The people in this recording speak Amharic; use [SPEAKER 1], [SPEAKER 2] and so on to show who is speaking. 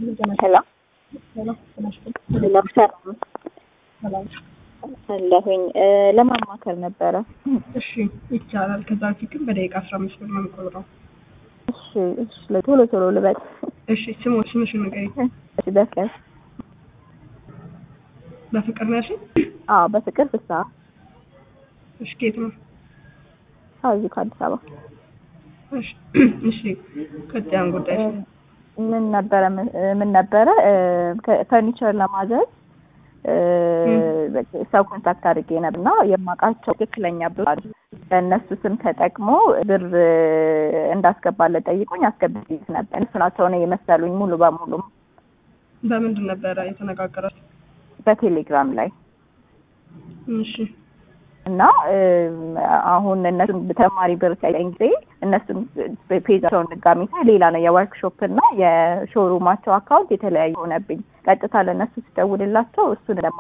[SPEAKER 1] ሄሎ ለምሰራ አለሁኝ ለማማከር ነበረ።
[SPEAKER 2] እሺ ይቻላል። ከዛ በፊት ግን በደቂቃ አስራ አምስት ብር ነው የሚቆጥረው።
[SPEAKER 1] እሺ እሺ፣ ቶሎ ቶሎ ልበል።
[SPEAKER 2] እሺ ስሙ ስምሽን ንገሪኝ።
[SPEAKER 1] እሺ በፍቅር
[SPEAKER 2] በፍቅር ነው ያልሽኝ?
[SPEAKER 1] አዎ፣ በፍቅር ፍስሀ።
[SPEAKER 2] እሺ ከየት ነው?
[SPEAKER 1] አዎ፣ እዚሁ ከአዲስ አበባ።
[SPEAKER 2] እሺ እሺ፣ ቀጣዩን ጉዳይ
[SPEAKER 1] ምን ነበረ ምን ነበረ ፈርኒቸር ለማዘዝ ሰው ኮንታክት አድርጌ ነበር እና የማውቃቸው ትክክለኛ ብር በእነሱ ስም ተጠቅሞ ብር እንዳስገባለት ጠይቆኝ አስገብቼ ነበር። እነሱ ናቸው ነው የመሰሉኝ ሙሉ በሙሉ
[SPEAKER 2] በምንድን ነበረ የተነጋገራችሁ?
[SPEAKER 1] በቴሌግራም ላይ
[SPEAKER 2] እሺ
[SPEAKER 1] እና አሁን እነሱን ተጨማሪ ብር ሲያገኝ ጊዜ እነሱን ፔጃቸውን ድጋሚ ሳይ ሌላ ነው የወርክሾፕ እና የሾሩማቸው አካውንት የተለያዩ ሆነብኝ። ቀጥታ ለእነሱ ስደውልላቸው እሱን